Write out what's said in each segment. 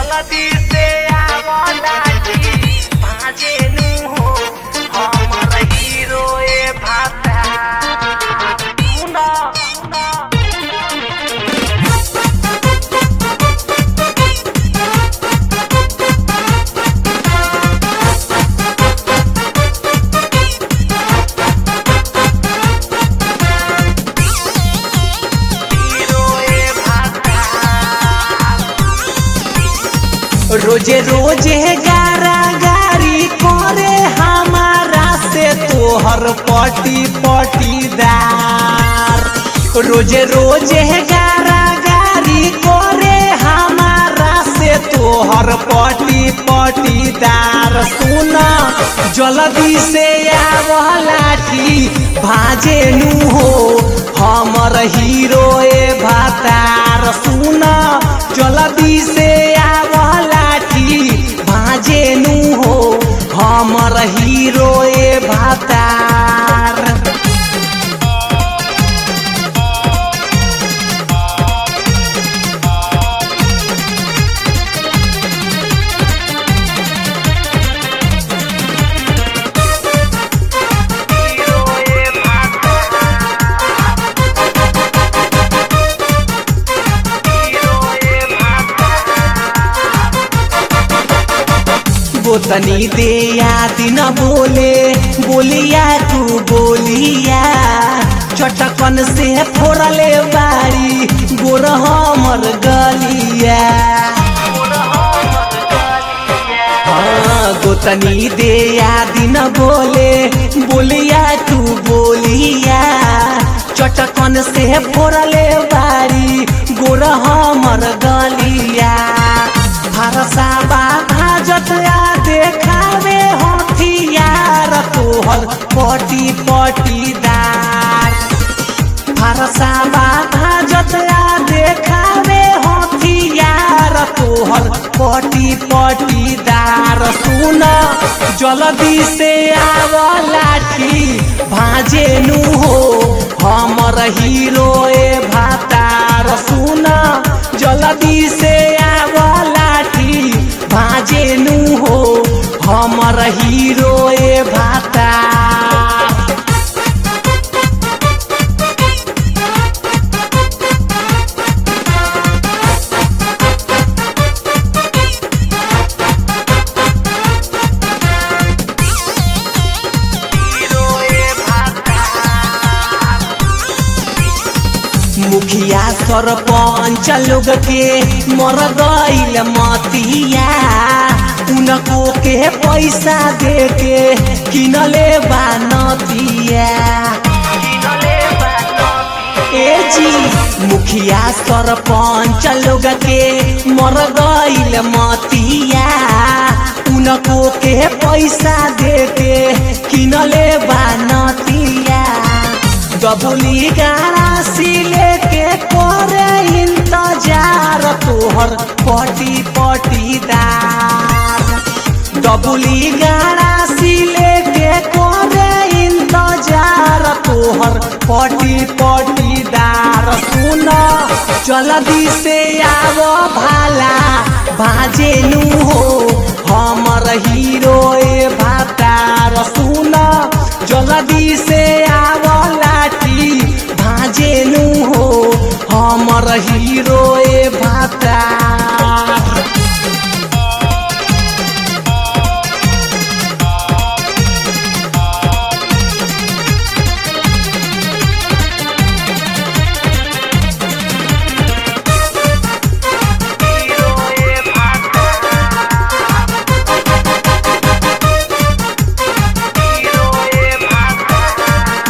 जल्दी से आवला जी भाजे नु हो हमर हीरो ए भाता सुना हीरो ए भाता रोजे रोजे गारा गारी करे हमारा से तोहर पटी पटीदार रोजे रोजे गारा गारी करे हमारा से तोहर पटी पटीदार सुना जल्दी से आवलाठी भाजे नु हो हमर हीरो ए भातार सुना जल्दी से आवलाठी भाजे नु हो हमर हीरो ए भातार हीरो ए भाता हीरो ए भाता बोतनी दे याद न बोले बोलिया तू बोलिया चटकन से फोड़ले बारी गोर हमर गलिया हाँ गोतनी दे याद न बोले बोलिया तू बोलिया चटकन से फोड़ले बारी गोर हमर गलिया भरसा भाजत आ देखावे हथियार तोहर पटी पटीदार भरसा भाजत आ देखावे हथियार तोहर पटी पटीदार सुन जल्दी से आव लाठी भाजे नु हो हमर हीरो ए भातार सुन जल्दी से आव लाठी भाजे नु हो हमर हीरो ए भातार हीरो ए भाता मुखिया सरपंच लोग के मर गईल मतिया उनको के पैसा दे के किनले बानतिया किनले बानती ए जी मुखिया सरपंच लोग के मर गईल मतिया उनको के पैसा दे के किनले बानतिया डबुली गाड़ा सिले के करे इंतजार तोहर पटी पटीदार डबुली गाड़ा सिले के करे इंतजार तोहर पटी पटीदार सुन जल्दी से आव भाला बाजे नु हो हमर हीरो ए भातार सुन जल्दी से आव लाठी भाजे नु हो हमर हीरो ए भातार हीरो ए भाता हीरो ए भाता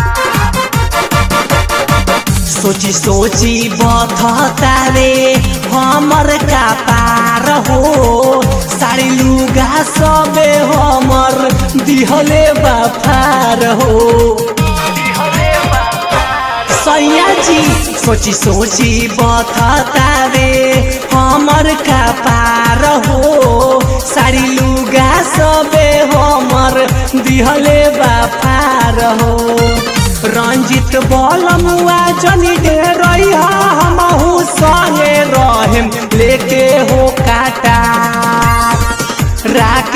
सोची सोची बथता रे हमर का पार हो साड़ी लुगा सबे हमर दिहले बाफार हो दिहले बाता सैया जी सोची सोची बथता रे हमर का पार हो साड़ी लुगा सबे हमर दिहले बाफार हो रंजित बलमुआ जनी दे रही हमहू संगे रहेम लेके हो काटा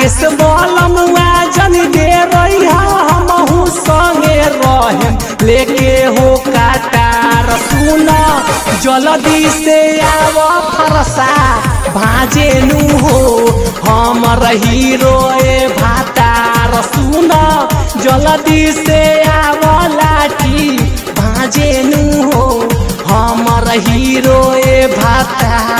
राकेश बलमुआ जन दे रही हमहू संगे रहेम लेके हो काटार सुन जल्दी से आव फरसा भाजे नु हो हमर हीरो ए भातार सुन जल्दी से आव लाठी भाजे नु हो हमर हीरो ए भातार